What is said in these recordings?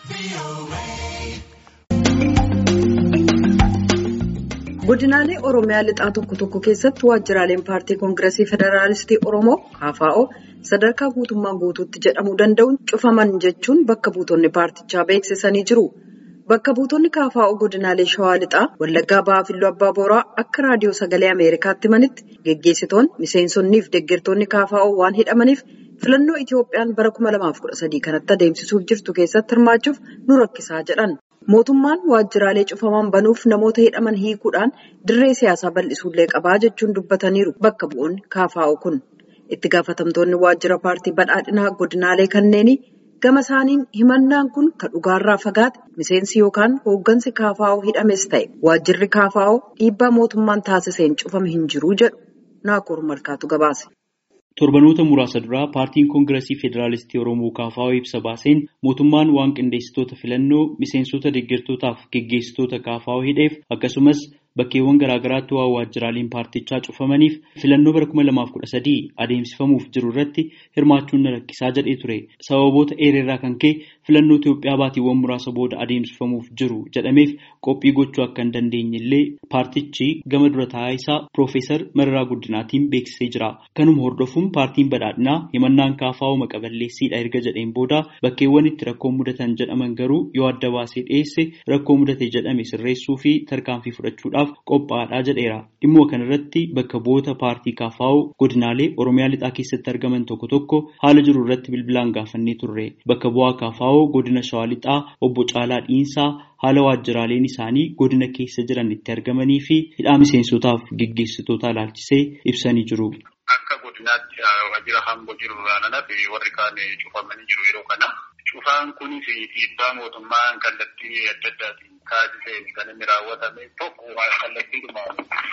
godinaalee oromiyaa lixaa tokko tokko keessatti waajjiraaleen paartii koongireesii federaalistii oromoo kfo sadarkaa guutummaa guutuutti jedhamuu danda'uun cufaman jechuun bakka buutonni paartichaa beeksisanii jiru. Bakka buutonni kfo godinaalee shawaa lixaa wallaggaa ba'aa filluu abbaa booraa akka raadiyoo sagalee ameerikaatti himanitti geggeessitoonni miseensonnii fi deeggartoonni kfo waan hidhamaniif filannoo itiyoophiyaan bara 2013 kanatti adeemsisuuf jirtu keessatti hirmaachuuf nu rakkisaa jedhan. Mootummaan waajjiraalee cufaman banuuf namoota hidhaman hiikuudhaan dirree siyaasaa bal'isuullee qabaa jechuun dubbataniiru bakka bu'oonni kfo kun. Itti gaafatamtoonni waajjira paartii badhaadhinaa godinaalee kanneenii gama isaaniin himannaan kun kan dhugaarraa fagaate miseensi yookaan hooggansi kfo hidhames ta'e waajjirri kfo dhiibbaa mootummaan taasiseen cufame hin jiru jedhu naakoor malkaatu gabaase. Torbanoota muraasa duraa paartiin koongireesii federaalistii Oromoo KFO ibsa baaseen mootummaan waan qindeessitoota filannoo miseensota deeggartootaaf geggeessitoota KFO hidheef akkasumas bakkeewwan garaagaraatti waan waajjiraaleen paartichaa cufamaniif filannoo bara 2013 adeemsifamuuf jiru irratti hirmaachuun na rakkisaa jedhee ture. Sababoota eererraa kan ka'e filannoo Itoophiyaa baatiiwwan muraasa booda adeemsifamuuf jiru jedhameef qophii gochuu akka hin dandeenye illee paartichi gama dura taa'aa isaa Piroofeesar Mararaa Guddinaatiin beeksisee jira. Kanuma hordofuun paartiin badhaadhinaa himannaan KFO maqaballeessiidha erga jedheen booda bakkeewwan itti rakkoo mudatan jedhaman garuu yoo adda baasee dhiyeesse rakkoo mudate jedhame sirreessuu fi tarkaanfii fudhachuudhaaf qophaa'aadha jedheera. Dhimma kanarratti bakka bu'oota paartii KFO godinaalee Oromiyaa lixaa keessatti argaman tokko tokko haala jiru irratti bilbilaan gaafannee turre. Bakka bu'aa KFO godina Shawaa lixaa obbo Caalaa Dhiinsaa haala waajjiraaleen isaanii godina keessa jiran itti argamanii fi hidhaa miseensotaaf geggeessitoota ilaalchisee ibsanii jiru. Akka godinaatti waajjira hamboo jiru irraa warri kaan cufamanii jiru yeroo kana. Cufaan kunis dhiibbaa mootummaan kallattii adda addaatiin taasiseen kan inni raawwatame tokko kallattiidhuma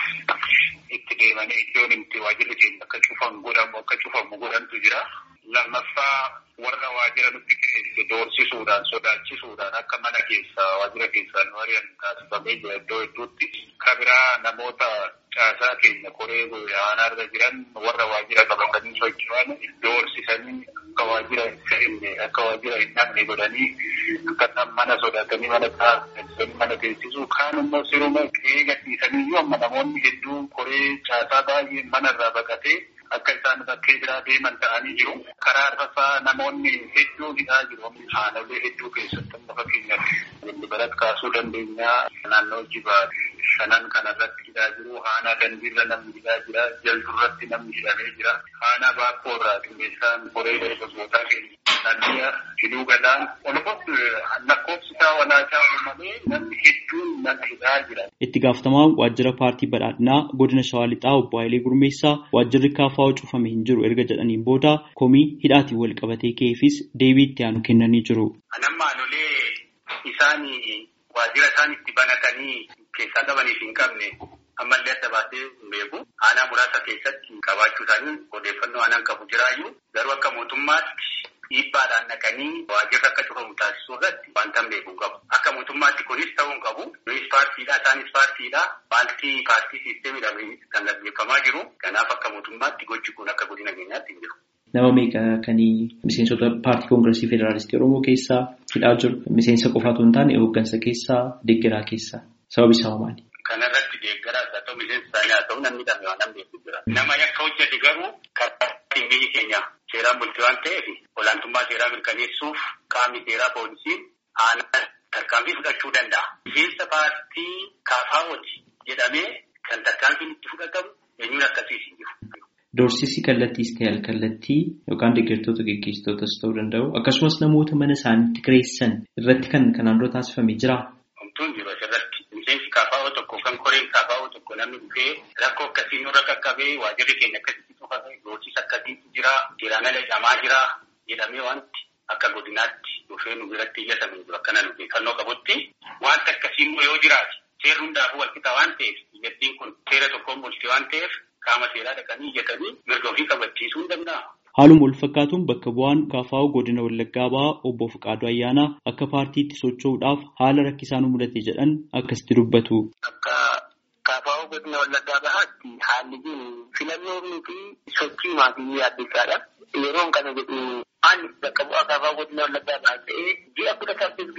itti deemanii iddoon itti waajjirri keenya akka cufamu godhamu akka cufamu godhantu jira. Lammaffaa warra waajjira nutti keessa doorsisuudhaan sodaachisuudhaan akka mana keessa waajjira keessaa nu ari'an taasifamee jira iddoo hedduutti. Kabiraa namoota caasaa keenya koree aanarra jiran warra waajjira qabatanii socho'an doorsisanii akka waajjira hin seenne akka waajjira hin dhabne godhanii akka mana sodaatanii mana taasisanii mana teessisuu kaan immoo siruma eega dhiisanii iyyuu amma namoonni hedduun koree caasaa baay'ee manarraa baqatee akka isaan bakkee biraa deeman ta'anii jiru. Karaa irrasaa namoonni hedduun hidhaa jiru. Haalolee hedduu keessatti amma fakkeenyaaf bilbilat kaasuu dandeenya. Naannoo jibaa shanan kanarratti hidhaa jiru. Haanaa dandiirra namni hidhaa jira. Jalturratti namni hidhamee jira. Haanaa baakkoorraa qindeessaan koree dargaggootaa keenya. Naanniyaa hidhuu gadaan. Walumaa lakkoofsi isaa walaachaa malee namni hedduun nama hidhaa jira. Itti gaafatamaan waajjira paartii badhaadhinaa godina Shawaa Lixaa obbo Hayilee Gurmeessaa waajjirri KFO cufame hin jiru erga jedhaniin booda komii hidhaatiin wal qabatee ka'eefis deebii itti aanu kennanii jiru. Anamma aanolee isaan waajjira isaan itti banatanii keessaa qabaniif hin qabne ammallee adda baasee hin beeku. Aanaa muraasa keessatti qabaachuu isaanii odeeffannoo aanaan qabu jiraayyuu garuu akka mootummaatti dhiibbaadhaan naqanii waajjirri akka cufamu taasisuu irratti wanta hin beeku qabu. Akka mootummaatti kunis ta'uu hin qabu. Nunis paartiidha isaanis paartiidha. Paartii paartii siisteemiidhaan kan gaggeeffamaa jiru. Kanaaf akka mootummaatti gochi kun akka godina keenyaatti hin jiru. Nama meeqa kan miseensota paartii koongireesii federaalistii Oromoo keessaa hidhaa jiru? Miseensa qofaatu hin taane hooggansa keessaa deeggaraa keessaa sababi isaa maali? Kanarratti deeggaraas haa ta'u miseensa isaanii haa ta'u namni dhamee waan beeku jira. Nama yakka hojjete garuu karaa biyyi keenya seeraan bulti waan ta'eef olaantummaa seeraa mirkaneessuuf qaamni seeraa poolisiin aanaa tarkaanfii fudhachuu danda'a. Miseensa paartii kaafaawoti jedhamee kan tarkaanfiin itti fudhatamu eenyuun akkasiis hin jiru. Doorsisi kallattiis ta'e alkallattii yookaan deeggartoota geggeessitootas ta'uu danda'u akkasumas namoota mana isaaniitti kireessan irratti kan kanaan dura taasifamee jira. Homtuun jiru asirratti miseensi kaafaawoo tokko kan koreen kaafaawoo tokko namni dhufee rakkoo akkasii nurra qaqqabee waajjirri keenya akkasitti cufame doorsisa akkasiitu jira seeraan ala hidhamaa jira jedhamee wanti akka godinaatti dhufee nu biratti iyyatame jiru akkana nu beekannoo qabutti wanta akkasii immoo yoo jiraate seerri hundaafuu walqixa waan ta'eef biyyattiin kun seera tokkoon bulti waan ta'eef qaama seeraa dhaqanii iyyatanii mirga ofii kabachiisuu hin danda'a. Haaluma wal fakkaatuun bakka bu'aan KFO godina Wallaggaa ba'aa obbo Fiqaaduu Ayyaanaa akka paartiitti socho'uudhaaf haala rakkisaan mudate jedhan akkasitti dubbatu. Akka KFO godina Wallaggaa bahaatti haalli jiru filannoo fi sochii maatii yaaddeessaadha. Yeroon kana jedhu ani bakka bu'aa KFO godina Wallaggaa bahaa ta'ee ji'a kudha saddeet gidduu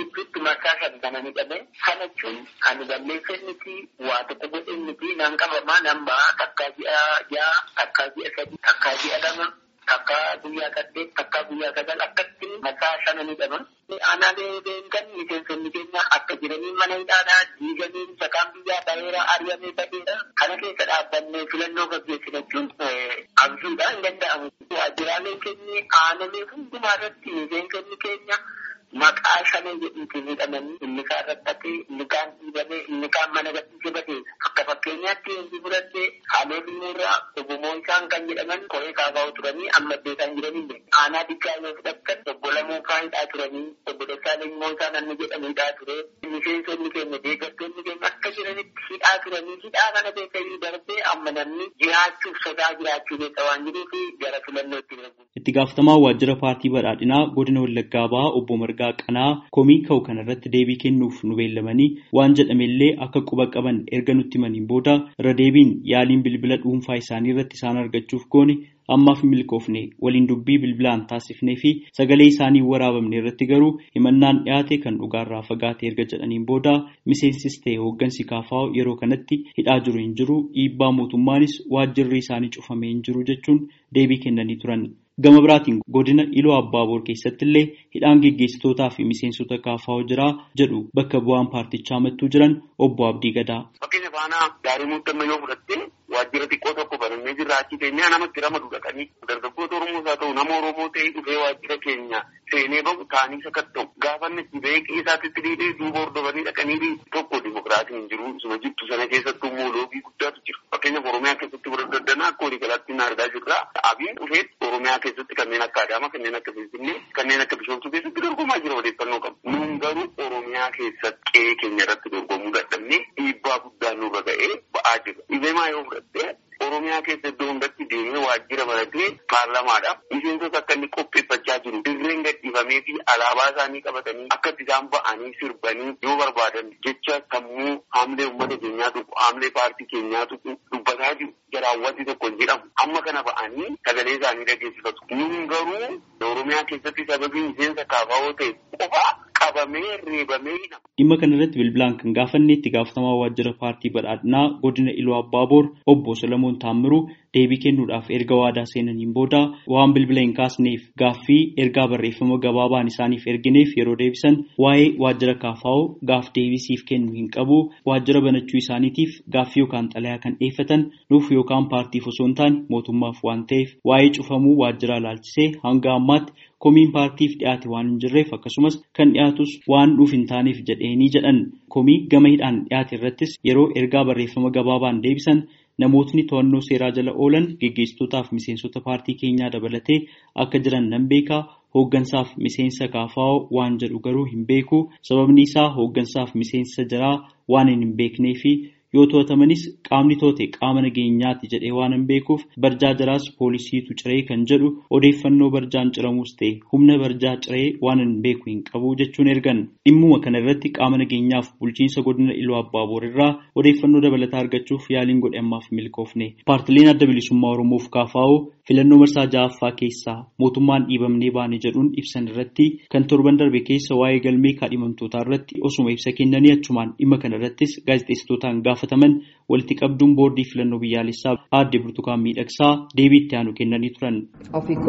marsaa shan kana ni dhabe. Kana jechuun kan balleessan miti waa tokko godhin miti nan qabamaa nan ba'a takkaa ji'a ja'a takkaa ji'a sadi takkaa ji'a lama takkaa guyyaa saddeet takkaa guyyaa sagal akkatti marsaa shana ni dhaba. Aanaalee beekan miseensonni keenya akka jiranii mana hidhaadhaa diiganii sakaan biyyaa ta'eera ari'amee ta'eera. Kana keessa dhaabbannee filannoo gaggeessina jechuun abjuudha hin danda'amu. Waajjiraalee keenya aanaalee hundumaa irratti miseensonni keenya maqaa shanee jedhuutiin hidhamanii inni kaan rakkatee inni kaan dhiibamee inni kaan mana gadhiisee batee akka fakkeenyaatti inni fudhattee haalee bineerraa ogumoo isaan kan jedhaman koree kaafa'u turanii amma beekan jiranillee aanaa dikkaa yoo fudhattan obbo Lamuufaa hidhaa turanii obbo Dassaaleny immoo isaan anni jedhamu hidhaa ture miseensonni keenya deeggartoonni keenya akka jiranitti hidhaa turanii hidhaa kana keessatti darbee amma namni jiraachuuf sodaa jiraachuu keessa waan jiruuf gara filannootti darbu. Itti gaafatamaa waajjira paartii badhaadhinaa godina Wallaggaa Bahaa obbo Margaa Qanaa komii ka'u kanarratti deebii kennuuf nu beellamanii waan jedhamellee akka quba qaban erga nutti himaniin booda irra deebiin yaaliin bilbila dhuunfaa isaanii irratti isaan argachuuf goone ammaaf milkoofne waliin dubbii bilbilaan taasifnee fi sagalee isaanii waraabamne irratti garuu himannaan dhiyaate kan dhugaarraa fagaate erga jedhaniin booda miseensis ta'e hooggansi kaafaa yeroo kanatti hidhaa jiru hin jiru dhiibbaa mootummaanis waajjirri isaanii cufamee hin jiru jechuun deebii kennanii turan. Gama biraatiin godina Iloo Abbaaboor keessatti illee hidhaan geggeessitootaa fi miseensota kaafaa jiraa jedhu bakka bu'aan paartichaa mattuu jiran obbo Abdii Gadaa. Fakkeenya faanaa gaarii muuxannoo yoo fudhatte waajjira xiqqoo tokko banannee jirra achi keenyaa namatti ramadu dhaqanii dargaggoota Oromoos haa ta'u nama Oromoo ta'ee dhufee waajjira keenya seenee bahu taanii sakatta'u gaafanni itti ba'ee qeessaatti dhiibee duuba hordofanii dhaqanii tokko dimokiraatiin hin jiru isuma jirtu sana keessattuu immoo loogii guddaatu jira. Fakkeenyaaf Oromiyaa keessatti warra daddanaa akka walii galaatti hin argaa jirra. Abiin dhufee Oromiyaa keessatti kanneen akka Adaamaa kanneen akka Finfinnee kanneen akka Bishoomtuu keessatti dorgomaa jira odeeffannoo qabu. Nuun garuu Oromiyaa keessatti qe'ee keenya irratti dorgomuu dadhabnee dhiibbaa guddaa nurra ga'ee ba'aa jira. Dhibeemaa yoo fudhatte Oromiyaa keessa iddoo hundatti deemee waajjira baratee paarlamaadhaaf miseensota akka inni qopheeffachaa jiru. Dirreen gadhiifamee fi alaabaa isaanii qabatanii akka isaan ba'anii sirbanii yoo barbaadan jecha sammuu haamlee uummata keenyaa tuqu haamlee paartii keenyaa tuqu dubbataa jiru. Jaraawwanti tokko hin jedhamu. Amma kana ba'anii sagalee isaanii dhageessifatu. Nun garuu Oromiyaa keessatti sababii miseensa kaafaa ta'e qofa qabamee reebamee hidhama. Dhimma kana irratti bilbilaan kan gaafanne itti gaafatamaa waajjira paartii badhaadhinaa godina Iluu Abbaaboor obbo Solomoon Taammiruu deebii kennuudhaaf erga waadaa seenaniin booda waan bilbila hin kaasneef gaaffii ergaa barreeffama gabaabaan isaaniif ergineef yeroo deebisan waa'ee waajjira kaafaa'oo gaaf deebisiif kennu hin qabu waajjira banachuu isaaniitiif gaaffii yookaan xalayaa kan dhiyeeffatan nuuf yookaan paartiif osoo hin taane mootummaaf waan ta'eef waa'ee cufamuu waajjiraa laalchisee hanga ammaatti komiin paartiif dhiyaate waan hin jirreef akkasumas kan dhiyaatus waan dhuuf hin taaneef jedheenii jedhan komii gama hidhaan dhiyaate irrattis yeroo ergaa barreeffama gabaabaan deebisan namootni to'annoo seeraa jala oolan geggeessitootaaf miseensota paartii keenyaa dabalatee akka jiran nan beekaa hooggansaaf miseensa kaafaa'oo waan jedhu garuu hin beeku sababni isaa hooggansaaf miseensa jaraa waan hin beeknee fi yoo to'atamanis qaamni toote qaama nageenyaati jedhee waan hin beekuuf barjaa jaraas poolisiitu ciree kan jedhu odeeffannoo barjaan ciramuus ta'e humna barjaa ciree waan hin beeku hin qabu jechuun ergan dhimmuma kana irratti qaama nageenyaaf bulchiinsa godina iluu abbaaboor irraa odeeffannoo dabalataa argachuuf yaaliin godhe ammaaf milkoofne paartileen adda bilisummaa oromoof kaafaa'oo filannoo marsaa ja'affaa keessaa mootummaan dhiibamnee baane jedhuun ibsan irratti kan torban darbe keessa waa'ee galmee kaadhimamtootaa irratti osuma ibsa kennanii achumaan dhimma kana irrattis gaazexeessitootaan gaafataman walitti qabduun boordii filannoo biyyaalessaa aadde ብርቱካን ሚደቅሳ deebii itti aanu kennanii turan. ኦፊኮ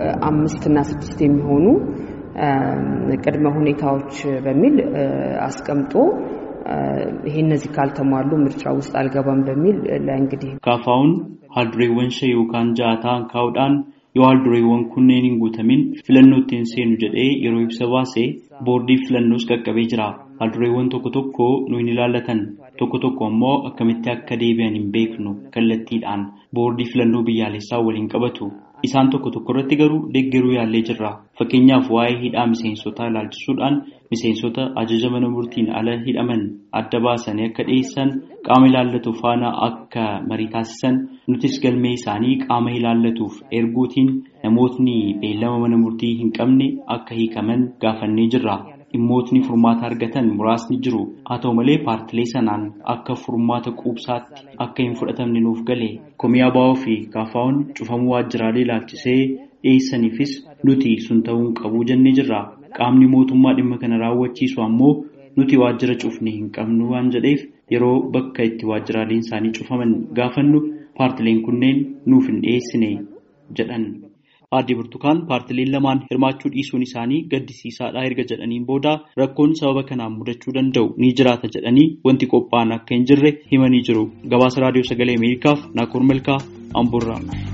አምስትና ስድስት የሚሆኑ ቅድመ ሁኔታዎች በሚል አስቀምጦ ይሄ እነዚህ ካልተሟሉ ምርጫ ውስጥ አልገባም በሚል ለእንግዲህ kaafaa'uun haaldureewwan shan yookaan ja'a ta'an kaa'uudhaan yoo haaldureewwan kunneen hin guutamin filannoo ittiin seenu jedhee yeroo ibsa baase boordii filannoos qaqqabee jira. Haaldureewwan tokko tokko nu hin ilaallatan tokko tokko immoo akkamitti akka deebi'an hin beeknu kallattiidhaan boordii filannoo biyyaalessaa waliin qabatu. Isaan tokko tokko irratti garuu deeggaruu yaallee jirra. Fakkeenyaaf waa'ee hidhaa miseensotaa ilaalchisuudhaan miseensota ajaja mana murtiin ala hidhaman adda baasanii akka dhiyeessan qaama ilaallatu faana akka marii taasisan nutis galmee isaanii qaama ilaallatuuf erguutiin namootni beellama mana murtii hin qabne akka hiikaman gaafannee jirra. Dhimmootni furmaata argatan muraasni jiru. Haa ta'u malee paartilee sanaan akka furmaata quubsaatti akka hin fudhatamne nuuf gale. Komii ABO fi kaafaa'uun cufamuu waajjiraalee ilaalchisee dhiyeessaniifis nuti sun ta'uu hin qabu jennee jirra. Qaamni mootummaa dhimma kana raawwachiisu ammoo nuti waajjira cufne hin qabnu waan jedheef yeroo bakka itti waajjiraaleen isaanii cufaman gaafannu paartileen kunneen nuuf hin dhiyeessine jedhan. Aadde Burtukaan paartileen lamaan hirmaachuu dhiisuun isaanii gaddisiisaadha erga jedhaniin booda rakkoon sababa kanaan mudachuu danda'u ni jiraata jedhanii wanti qophaa'an akka hin jirre himanii jiru. Gabaasa raadiyoo sagalee Ameerikaaf Naakoor Malkaa Amboorraa.